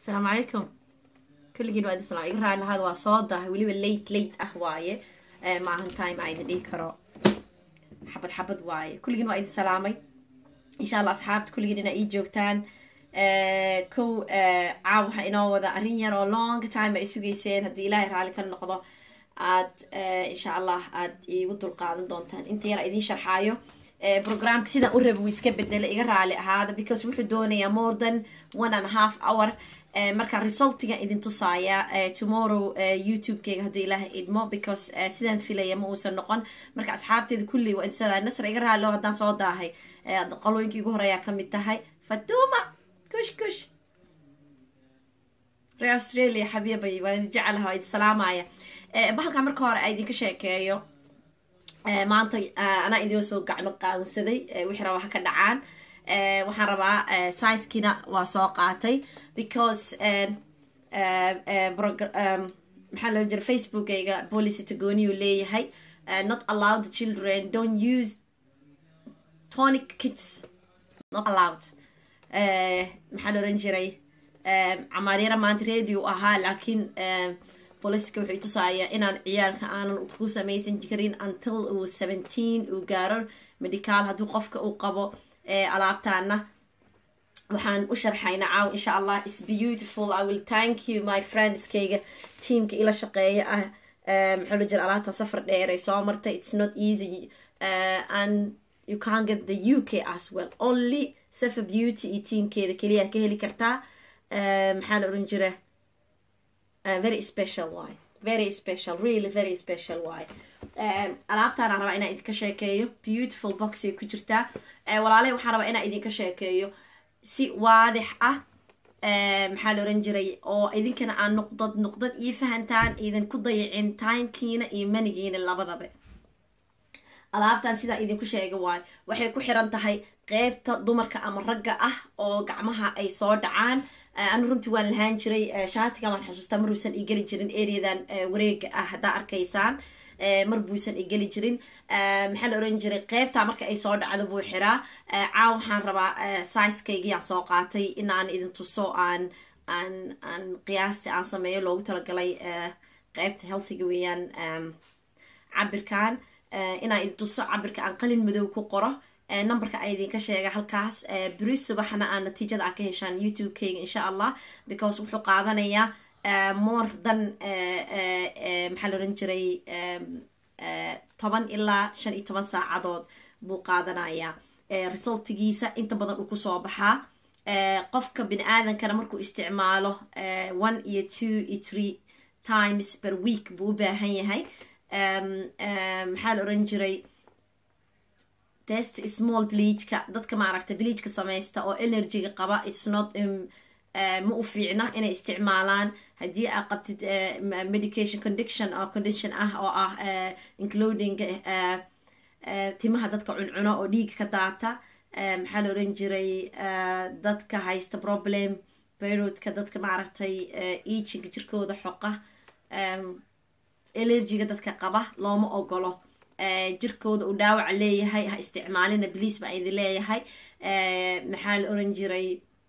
asalaamu calaykum kulligiin waa idin salaam iga raali lahaad waa soo dahay weliba late late ah waaye maahan time aa idin dhihi karo xabad xabad waaye kulligiin waa idin salaamay insha allah asxaabta kulligiin inaa ii joogtaan kow caaw waxaa inoo wada arrin yar oo long time ay sugayseen haddii ilaahay raali ka noqdo aad insha allah aad iigu dulqaadan doontaan inta yar idiin sharxaayo programka sidaan u raba wuu iska bedela iga raali ahaada because wuxuu doonayaa more than one and a half hour marka resultiga idin tusaaya tomorrow youtube-keyga haddii ilaaha idmo because sidaan filaya ma uusan noqon marka asxaabteeda kulli waa insada nasr iga raali oo haddaan soo daahay qalooyinkii ugu horeeyaa kamid tahay fatuma kush kush reer australia xabiibay waa idin jecelaha waa idin salaamaya bahalkaa marka hore a idinka sheekeeyo maanta anaa idin soo gacmo qaawsaday wixii rabaa ha ka dhacaan waxaan rabaa sizekina waa soo qaatay because maxaa loo jira facebookayga policy tagooniyuu leeyahay not allow the children don't use tonic kits not allowed maxaa la oran jiray camaaryara maanta radio ahaa laakiin bolicika wuxuu tusaaya inaan ciyaalka aanan ku samaysan karin until uu seventeen uu gaaro medicaal haddii qofka uu qabo alaabtaana waxaan u sharxayna caaw insha allah is beautiful i will thank you my friendskayga teamka ila shaqeeya ah maxaa la jira alaabta safar dheer ay soo martay it's not easy uh, and you can't get the uk as well only safa beauty iyo teamkeeda keliya ka heli kartaa maxaa la oran jira Uh, very special why very special really very special why alaabtaana rabaa inaa idinka sheekeeyo beautiful boxay ku jirtaa walaalahi waxaan rabaa inaa idinka sheekeeyo si waadix ah maxaa la oran jiray oo idinkana aan nuqdad nuqdad iyo fahantaan idan ku dayacin timekiina iyo manigiina labadaba alaabtan sidaa idinku sheega waayo waxay ku xiran tahay qeybta dumarka ama ragga ah oo gacmaha ay soo dhacaan anu runtii waan lahaan jiray shaatigan waan xasuustaa maruusan igeli jirin areadan wareega ah haddaa arkaysaan mar buusan igeli jirin maxaa la oran jiray qeybtaa marka ay soo dhacdo buu xiraa caaw waxaan rabaa sizekaygiyaan soo qaatay inaan idin tuso aan aan aan qiyaasti aan sameeyo loogu talagalay qeybta healthiga weeyaan cabirkan inaan idin tuso cabirka aan qalin madow ku qoro numberka a idinka sheega halkaas beri subaxna aa natiijada aa ka heshaan youtube-keyga insha allah because wuxuu qaadanayaa more than maxaa la oran jiray toban ilaa shan iyo toban saacadood buu qaadanayaa resultigiisa inta badan uu kusoo baxaa qofka bini aadankana markuu isticmaalo one iyo two iyo three times per week buu u baahan yahay maxaa la oran jiray test small bleachka dadka maaragta bleachka samaysta oo energyga qaba its not ma u fiicna inay isticmaalaan haddii aa qabtid medication condition oo condition ah oo ah including timaha dadka cuncuno oo dhiiga ka daata maxaa la oran jiray dadka haysta problem berodka dadka maaragtay ejinga jirkooda xoqa allergiga dadka qaba looma ogolo jirkooda uu dhaawac leeyahay ha isticmaalina bliis baa idin leeyahay maxaa la oran jiray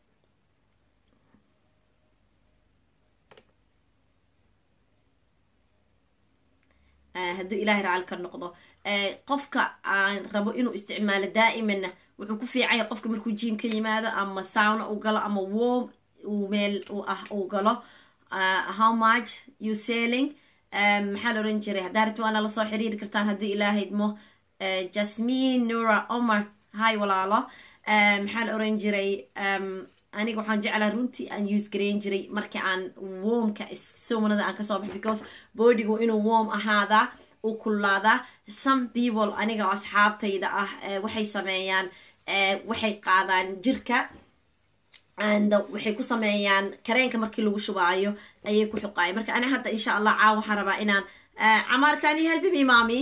hadduu ilaahay raali ka noqdo qofka aan rabo inuu isticmaalo daa'imana wuxuu ku fiicanya qofka markuu jiim ka yimaado ama sowna u galo ama warm uu meel ah uu galo how much you selling maxaa la oran jiray haddaa rabti waana lasoo xiriiri kartaan haddii ilaahaydmo jasmin nura omar hi walaalo maxaa la oran jiray aniga waxaan jeclaa runtii aan use gareyn jiray markii aan warmka somanada aan kasoo baxay because bodygu inuu warm ahaadaa u kulaadaa some people aniga oo asxaabtayda ah waxay sameeyaan waxay qaadaan jirka and waxay ku sameeyaan kareenka markii lagu shubaayo ayay ku xuqaayo marka ani hadda insha allah caaw waxaan rabaa inaan camaarkani helbimi maami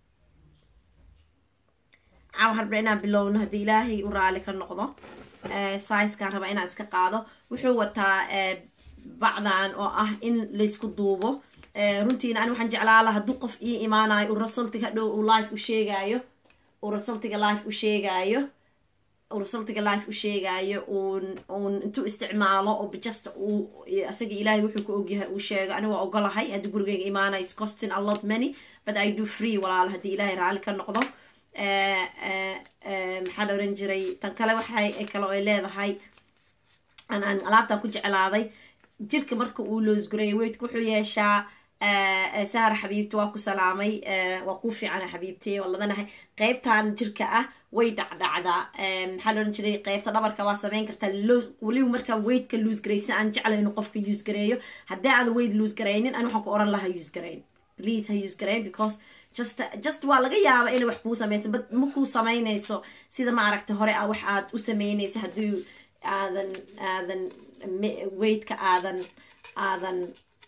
caaw waxaan rabaa inaan bilowno haddii ilaahay u raali ka noqdo sizekaan rabaa inaan iska qaado wuxuu wataa bacdan oo ah in laysku duubo runtiina ani waxaan jeclaala hadduu qof ii imaanayo uu resultiga hadhow uu life u sheegaayo uu resultiga life u sheegaayo resultiga life u sheegayo uun uun intuu isticmaalo oo just uu asaga ilaahay wuxuu ku ogyahay uu sheego ani waa ogolahay haddii gurigeyga imaana is costing a lot money but i do free walaal haddii ilaahay raalli ka noqdo maxaa la oran jiray tan kale waxay kale ay leedahay aan aan alaabtan ku jeclaaday jirka marka uu loosguray weydka wuxuu yeeshaa sahra xabiibti waa ku salaamay waa kuu fiicana xabiibti waa ladanahay qeybtan jirka ah way dhacdhacdaa maxaa la oran jiray qeybta dhabarka waa sameyn kartaa weliba markaa weydka loos garaysa aan jeclay inuu qofka use gareeyo haddii aada weyd loos garaynin ani waxaan ku oran lahaa use garayn please ha use garayn because just just waa laga yaaba inay wax kuu sameyso but ma kuu sameynayso sida maaragta hore ah wax aad u sameynaysa haddii aadan aadan weydka aadan aadan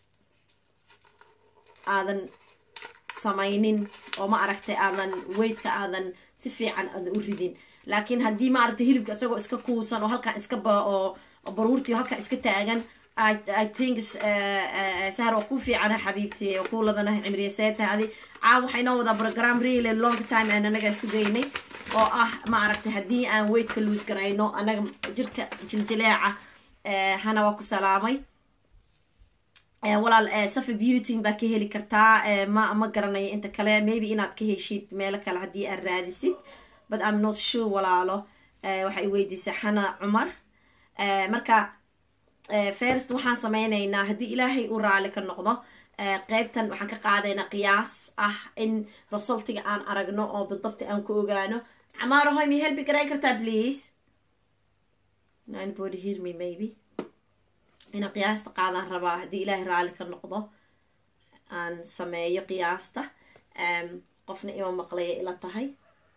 aadan samaynin oo ma aragtay aadan weydka aadan si fiican aadan u ridin laakiin haddii ma aragtay hilibka isagoo iska kuusan oo halkan iska ba oo baruurtii halkan iska taagan i think sahar waa ku fiicana xabiibti oo ku ladanahay cimriya seetahay adi caa waxaa inoo wadaa program really long time aan anaga sugaynay oo ah ma aragtay haddii aan weydka luus garayno anaga jirka jiljileeca hana waa ku salaamay walaal safa beauting baa ka heli kartaa ma ma garanayo inta kale maybe inaad ka heshid meelo kale haddii aad raadisid but am not sure walaalo waxay weydiisay xana cumar marka first waxaan sameynaynaa haddii ilaahay uu raali ka noqdo qeybtan waxaan ka qaadaynaa qiyaas ah in resultiga aan aragno oo bidabti aan ku ogaano camaaro hoy mi helbi garay kartaa please anybody hear me maybe inaan qiyaasta qaadaan rabaa haddii ilaahay raali ka noqdo aan sameeyo qiyaasta qofna ima maqlaya ila tahay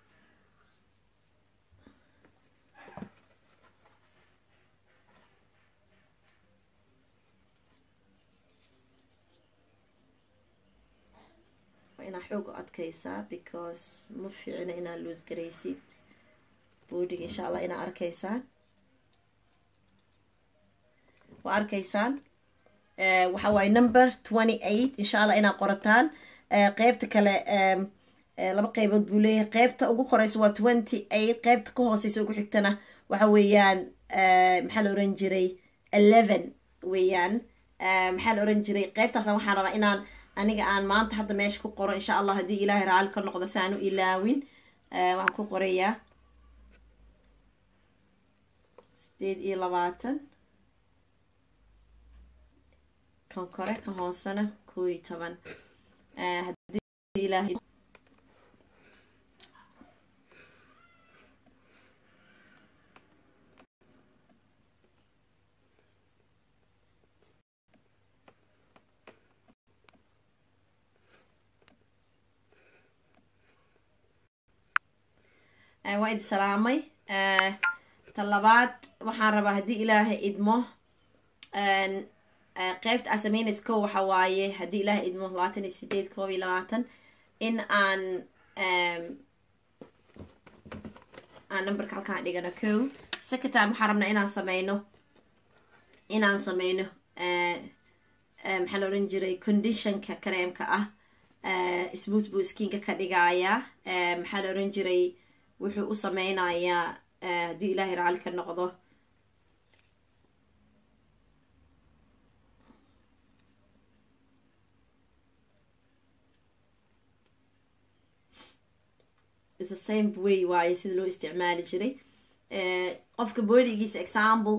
waa inaa xoog u adkaysaa because ma fiicina inaad luus garaysid boodiga insha allah inaa arkaysaan waa arkaysaan waxa waaye number twenty eight insha allah inaad qorataan qeybta kale laba qeybood buu leeyahay qeybta ugu koreysa waa twenty eight qeybta ka hooseysa ugu xigtana waxa weeyaan maxaa la oran jiray eleven weeyaan maxaa la oran jiray qeybtaasna waxaan rabaa inaan aniga aan maanta hadda meesha ku qoro insha allah haddii ilaahay raali ka noqdo si aan u ilaawin waxaan ku qorayaa sideed iyo labaatan kan kore kan hoosena koo iyo toban haddii ilaahay waa idi salaamay ta labaad waxaan rabaa haddii ilaahay idmo qeybta aa sameynaysa ko waxa waaye haddii ilaahay idmo labaatan iyo sideed koob iyo labaatan in aan aan numberka halkaan dhigano ko second time waxaan rabnaa inaan sameyno inaan sameyno maxaa la oran jiray conditionka kareemka ah smooth buu skinka ka dhigayaa maxaa la oran jiray wuxuu u sameynayaa haddii ilaahay raali ka noqdo the same way waaye sida loo isticmaali jiray qofka boodigiisa example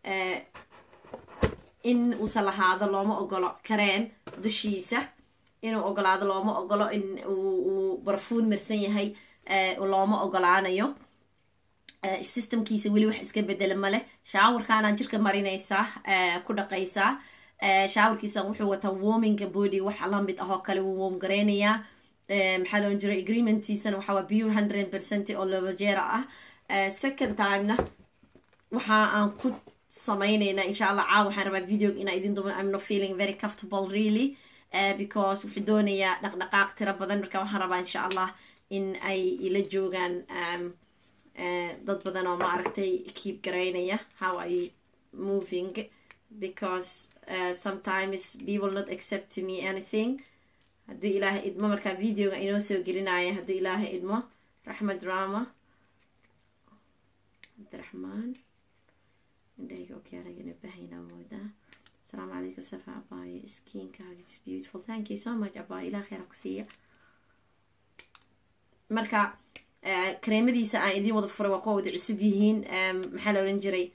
in uusan lahaado looma ogolo kareem dushiisa inuu ogolaado looma ogolo in uu barfuun marsan yahay looma ogolaanayo systemkiisa weli wax iska bedela male shaawarkaanaan jirka marinaysaa ku dhaqaysaa shaawarkiisa wuxuu wataa warminga body waxa lamid ah oo kale wuu warm gareynayaa maxaa loon jiray agreementiisana waxaa waa pure hundred percent oo lobajera ah second timena waxa aan ku sameyneynaa insha allah caaw waxaan rabaa videoga inaa idin dumo i'm not feeling very comfortable really because wuxuu doonayaa dhaqdhaqaaq tiro badan marka waxaan rabaa insha allah in ay ila joogaan dad badan oo ma aragtay keep garaynaya how are you moving because uh, sometimes people not accept me anything hadduu ilaahay idmo markaa videoga inoo soo gelinaya hadduu ilaahay idmo raxmed drama cabdiraxmaan indhahayga okyaalaga ina baahayna moodaa asalaamu calaykum safa abaayo skiinkaaga its beautiful thank you so much abaayo ilaa kheyra ku siiya marka kareemadiisa aan idiin wada furay waa kuwa wada cusub yihiin maxaa la oran jiray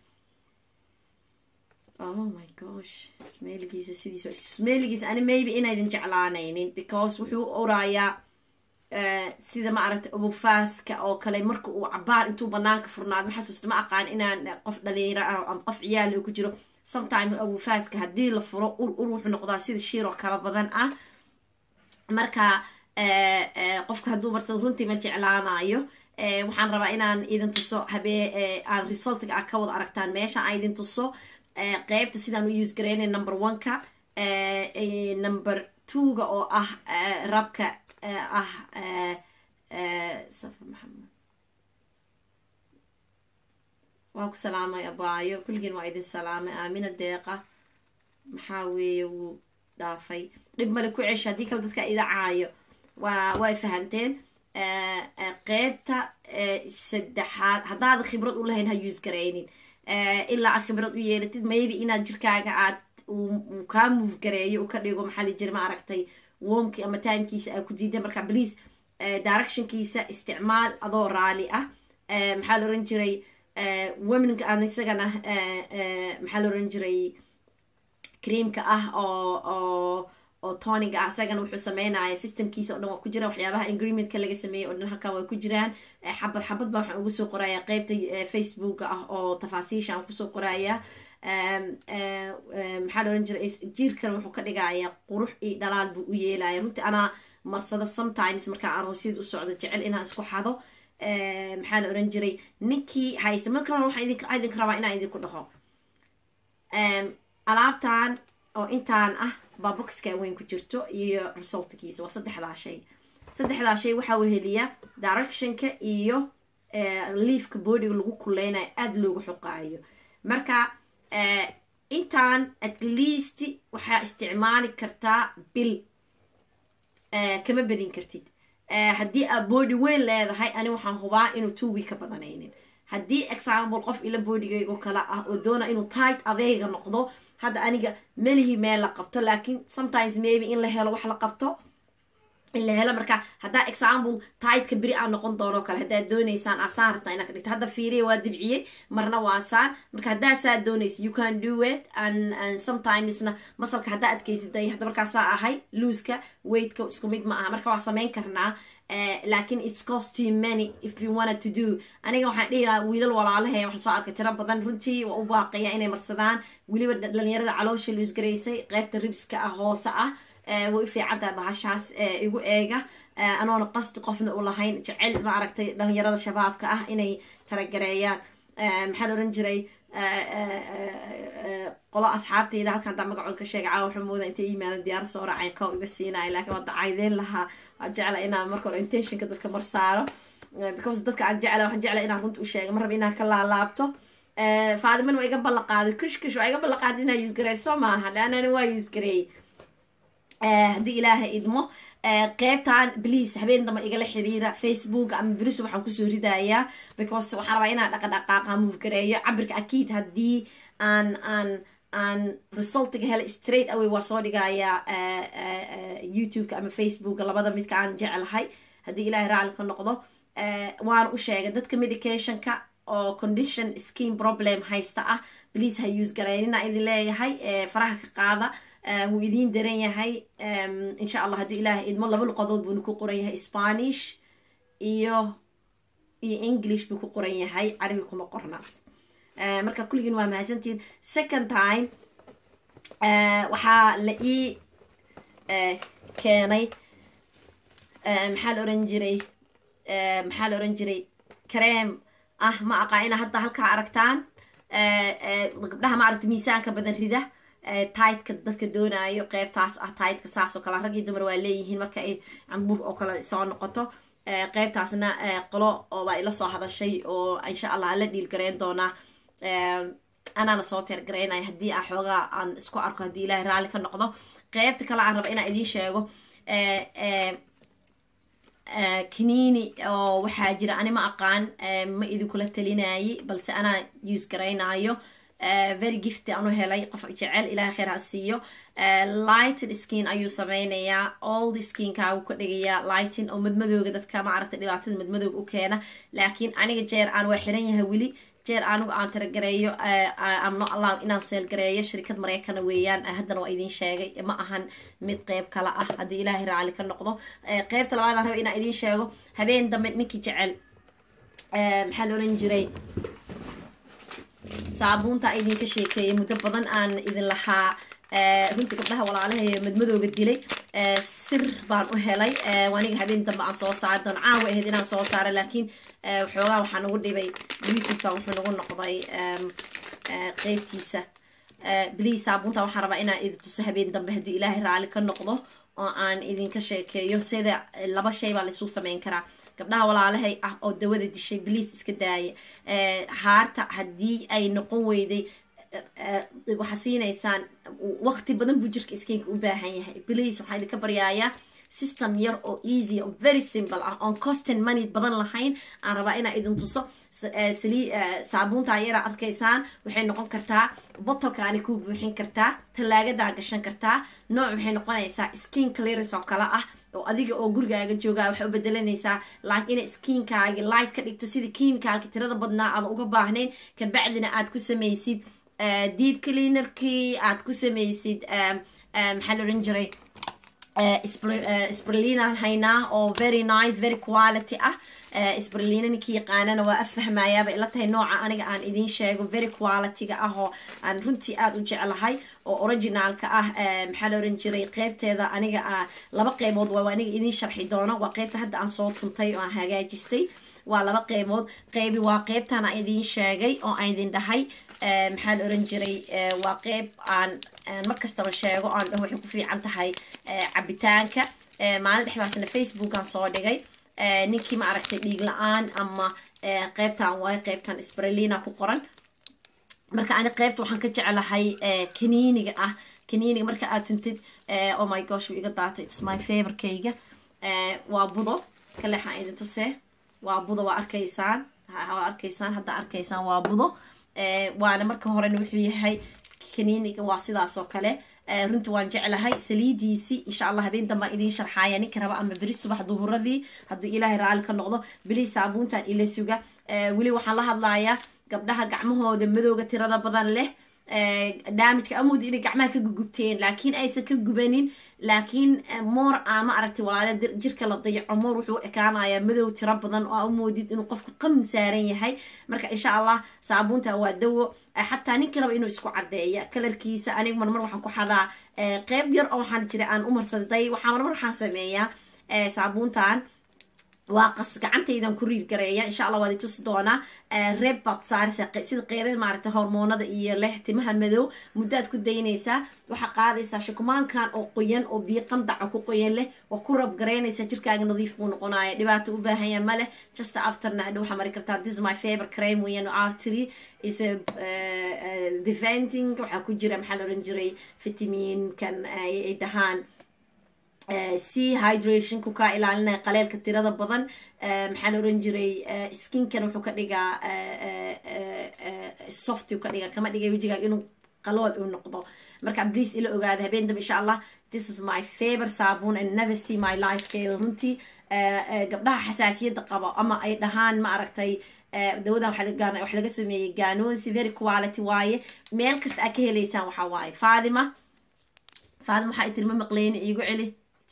oh my gosh smeeligiisa sidiisa smeeligiisa ani maybe inaydin jeclaanaynin because wuxuu oraayaa sida ma aragtay ubufaaska oo kale marka uu cabaar intuu banaanka furnaado ma xasuusta ma aqaan inaan qof dhalinyaro ah ama qof ciyaal ku jiro sometime ubufaaska haddii la furo ur ur wuxuu noqdaa sida shiir oo kala badan ah marka qofka hadduu marsado runtii ma jeclaanayo waxaan rabaa inaan idin tuso habee aan resultiga ah ka wada aragtaan meesha aan idin tuso qeybta sidaan u use garaynay number one-ka number two-ga oo ah rabka ah safa maxamed waa ku salaamay abaayo kulligiin waa idin salaamay aamina deeqa maxaa weeye wuu dhaafay dhib male ku cesha haddii kale dadka idacaayo waa way fahanteen qeybta saddexaad haddaad khibrad u lahayn ha use garaynin ilaa aad khibrad u yeelatid maybe inaad jirkaaga aad uu kaa move gareeyo u ka dhigo maxaa li jira ma aragtay womki ama timekiisa aa ku diida marka please directionkiisa isticmaal adoo raali ah maxaa la oran jiray womenka aan isagana maxaa la oran jiray creamka ah oo oo oo toniga ah isagana wuxuu sameynaya systemkiisa o dhan waa ku jira waxyaabaha ingreementka laga sameeyey o dhan halkan waa ku jiraan xabad xabad baa waxaan ugu soo qoraya qeybta facebooka ah oo tafaasiisha aan kusoo qoraya maxaa la oran jiray jiirkan wuxuu ka dhigaya qurux iyo dhalaal buu u yeelaya runtii anaa marsada sometimes markaa aroosyada u socdo jecel inaan isku xado maxaa la oran jiray ninkii haysta marka hore waxaan idinka rabaa inaan idinku dhaho alaabtan oo intaan ah baa boxka weyn ku jirto iyo resultkiisa waa saddexdaa shay saddexdaa shay waxaa weheliya directionka iyo liifka boodiga lagu kuleynayo aada loogu xoqaayo marka intaan at least waxaa isticmaali kartaa bil kama bedin kartid haddii aad boodi weyn leedahay ani waxaan hubaa inuu two week ka badanaynin haddii example qof ila boodigaygo kale ah oo doona inuu tight adeyga noqdo hadda aniga melihi meel la qabto laakiin sometimes maybe in la helo wax la qabto in la helo marka haddaa example tightka beri aan noqon doono kale haddaad dooneysaan asaan rabtaa inaa ka dhigto hadda fiiriya waa dibciyey marna waa saan marka haddaa saa doonaysa you can do it and, and sometimesna masalka haddaa adkaysiday hadda markaasaa ahay looska weightka isku mid ma aha marka waa samayn karnaa laakiin its cost too many if you wanted to do aniga waxaan dhihi lahaa wiilal walaalahe waxaan soo arkay tiro badan runtii waa u baaqaya inay marsadaan weliba dhalinyarada caloosha luus garaysay qeybta ribska ah hoose ah way u fiicantaha bahashaas igu eega anoona qasti qofna u lahayn jecel ma aragtay dhalinyarada shabaabka ah inay talagareeyaan maxaa la oran jiray qolo asxaabtayda halkan daa magacood ka sheega caawa waxaa mooda intay yimaadan diyaar soo raacay kow iga siinaya laakiin waa dacaydeyn lahaa waan jecla inaan marka hore intentionka dadka mar saaro because dadka aan jecla waxaan jecla inaan runta u sheega mar raba inaan ka laalaabto faadiman waa iga ballaqaaday kush kush waa iga ballaqaaday inaa yuusgareyso maaha leanani waa yuusgareeyey haddii ilaaha idmo qeybtan please habeen damba igala xiriira facebook ama beriso waxaan kusoo ridayaa because waxaan rabaa inaan dhaqadhaqaaqa move gareeyo cabirka akiid haddii aan aan aan resultiga hele straight away waa soo dhigayaa youtube-ka ama facebooka labada midka aan jeclahay haddii ilaahay raali ka noqdo waan u sheegay dadka medicationka oo condition skin problem haysta ah please ha use gareynina idin leeyahay faraha ka qaada wuu idiin daran yahay insha allah haddii ilaahay idmo laba luqadood buuna ku qoran yahay spanish iyo iyo english buu ku qoran yahay carabi kuma qorna marka kulligiin waa mahadsantihiin second time waxaa la ii keenay maxaa la oran jiray maxaa la oran jiray kareem ah ma aqaa ina hadda halkaa aragtaan gabdhaha ma aragta miisaanka badan rida tightka dadka doonaayo qeybtaas ah tightka saas oo kale rag iyo dumar waa leeyihiin marka ay cambuur oo kale soo noqoto qeybtaasna qolo oobaa ila soo hadashay oo insha allah la dhiil gareyn doonaa anaana soo teergaraynaya haddii aan xoogaa aan isku arko haddii ilaahay raalli ka noqdo qeybta kale aan raba inaan idiin sheego kaniini oo waxaa jira ani ma aqaan ma idinkula talinayay balse anaa use garaynayo very gifty anu helay qof jecel ilahay kheer ha siiyo lighted skin ayuu sameynayaa all the skinkaagu ka dhigayaa lighting oo madmadooga dadka maaragtay dhibaatada madmadooga u keena laakiin aniga jeer aan waa xiran yahay weli jeer anigu aan taragareeyo amno allow inaan seelgareeyo shirkad maraykana weeyaan haddana waa idiin sheegay ma ahan mid qeyb kale ah haddii ilaahay raali ka noqdo qeybta labaad aan raba inaan idiin sheego habeen dambe ninkii jecel maxaa la oran jiray saabuunta idinka sheekeeyay muddo badan aan idin lahaa runtii gabdhaha walaalahay madmadooga dilay sir baan u helay aniga habeen dambe aan soo saara doon caawa ahayd inaan soo saara laakiin waxoogaa waxaa nagu dhibay youtube-ka wuxuu nagu noqday qeybtiisa bliis saabuunta waxaan rabaa inaan idin tuso habeen dambe haddii ilaahay raali ka noqdo oo aan idinka sheekeeyo sida laba shay baa laisuu sameyn karaa gabdhaha walaalahay ah oo dawada dishay bliis iska daaya haarta haddii ay noqon weyday waxaa siinaysaan waqti badan buu jirka iskiinka u baahan yahay bliis waxaa idinka baryaayaa system yar oo easy oo very simple ah oon costin money badan lahayn aan rabaa inaa idin tuso saabuuntaa yaraa arkaysaan waxay noqon kartaa botolkaani kuu buuxin kartaa tallaagadaa gashan kartaa nooc waxay noqonaysaa skin clearance oo kale ah oo adiga oo gurigaaga joogaa waxay u bedelanaysaa like inay skiinkaagi light ka dhigto sidii kiimikaalka tirada badnaa aada uga baahnayn kabacdina aad ku samaysid deep cleanerkii aad ku samaysid maxaa la odhan jiray sprelina haynaa oo very nice very quality ah sprelina ninkii yaqaanana waa afahmayaaba ila tahay nooca aniga aan idiin sheego very qualityga ah oo aan runtii aada u jeclahay oo originaalka ah maxaa la oran jiray qeybteeda aniga laba qeybood waa aniga idiin sharxi doono waa qeybta hadda aan soo tuntay oo aan hagaajistay waa laba qeybood qeybi waa qeybtan aan idiin sheegay oo aan idin dhahay maxaa la oran jiray waa qeyb aan markastaba sheego aan dhaho waxay ku fiican tahay cabitaanka maalin dhexdaasna facebookan soo dhigay ninkii ma aragtay dhiig la-aan ama qeybtan waayo qeybtan sprelina ku qoran marka ani qeybta waxaan ka jeclahay kaniiniga ah kaniiniga marka aad tuntid oh my gosh wuu iga daatay its my favorkeyga waa budo kaleexaan idin tusee waa budo waa arkaysaan waa arkaysaan hadda arkaysaan waa budo waana marka horena wuxuu yahay kaniiniga waa sidaas oo kale runti waan jeclahay saliidiisi insha allah habeen dambaan idiin sharxaaya ninka raba ama beri subax duhuradii hadduu ilaahay raali ka noqdo beli saabuuntan ila suga weli waxaan la hadlayaa gabdhaha gacmahooda madowga tirada badan leh damageka amoodi inay gacmaha ka gugubteen laakiin aysan ka gubanin laakiin moor ama aragtay walaale jirka la dayaco moor wuxuu ekaanayaa madow tiro badan oo amoodid inuu qofku qam saaran yahay marka insha allah saabuunta waa dawo xataa ninka raba inuu isku cadeeya kalarkiisa aniga marmar waxaan ku xadaa qeyb yar oo waxaan jira aan umarsaday waxaa marmar waxaan sameeyaa saabuuntan waa qas gacantaydan ku riir gareeya insha allah waad itusi doonaa reeb baad saaraysaa sida qeyrada maaragtay hormoonada iyo leh timaha madow muddaad ku daynaysaa waxaa qaadaysaa shukumaankan oo qoyan oo biyo qandaca ku qoyan leh waa ku rab garaynaysaa jirkaaga nadiif buu noqonaya dhibaato u baahanya ma leh just afterna hadhow waxaa mari kartaa this my favor creme weeyaan artery is a defending waxaa ku jira maxaa la oran jiray vitaminkan ay dhahaan c hydrationku kaa ilaalinaya qaleelka tirada badan maxaa la oran jiray skinkan wuxuu ka dhigaa softy ka dhigaa kama dhigay wejigaaga inuu qalool u noqdo marka please ila ogaada habeen dambe insha allah this is my favor saabuun and never see my lifekeeda runtii gabdhaha xasaasiyadda qaba ama ay dhahaan ma aragtay dawadan wax laga sameeyey gaanoonsi very quality waaye meel kasta aad ka helaysaan waxaa waaye faadima faadima waxaa ay tiri ma maqleyni iigu celi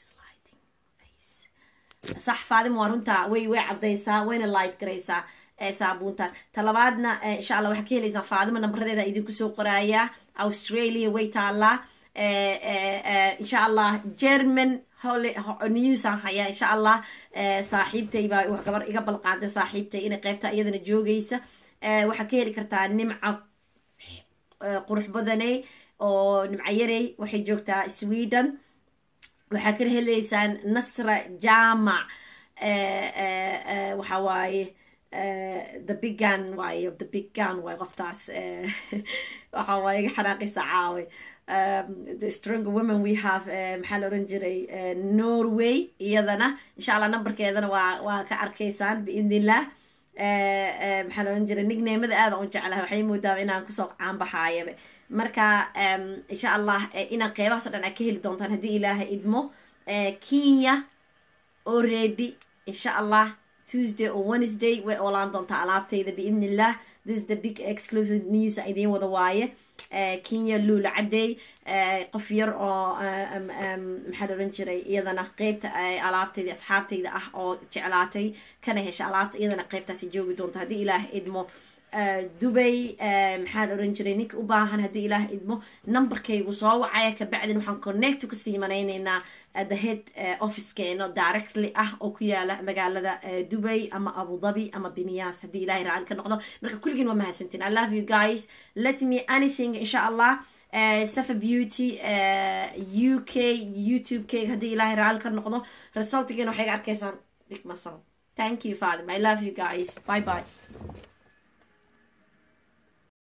sax faadima waa runtaa way way cadaysaa wayna light garaysaa saabuuntan talabaadna insha allah waxaa ka helaysaan faadima nambaradeeda idinku soo qorayaa australia way taallaa insha allah german newsan hayaa insha allah saaxiibtay baa gabar iga balqaaday saaxiibtay inay qeybta iyadana joogaysa waxaa ka heli kartaa nimca qurux badaney oo nimca yarey waxay joogtaa sweden waxaa kala helaysaan nasra jaamac waxa waaye the big gun waayo the big gun waay qoftaas waxa waaye iga xanaaqisa caawe the stronger women we have maxaa la oran jiray norway iyadana insha allah numberkeedana waa waa ka arkaysaan biidn illah maxaa la oran jiray nigneemada aada u jeclahay waxay moodaa inaan kusoo caanbaxaayaba marka insha allah inaan qeybahaas o dhan aad ka heli doontaan haddii ilaaha idmo kenya already insha allah tuesday or wednesday way oolaan doontaa alaabtayda biidn illah this is the big exclusive news idiin wada waaye kenya luula cadey qof yar oo maxaa la oran jiray iyadana qeybta alaabtayda asxaabtayda ah oo jeclaatay kana hesha alaabta iyadana qeybtaasi joogi doonto haddii ilaah idmo dubay maxaa la oran jiray ninka u baahan haddii ilaah idmo numberkaygu soo wacaya kabacdin waxaan connect ka sii manaynaynaa the head officekeeno directly ah oo ku yaala magaalada dubay ama abu dhabi ama binyas haddii ilahay raali ka noqdo marka kulligiin waa mahadsantiin i love you guys let me anything insha allah safa beauty u k youtube keyga haddii ilahay raali ka noqdo resultigeena waxay ga arkaysaan big masal thank you fadim i love you guys bye bye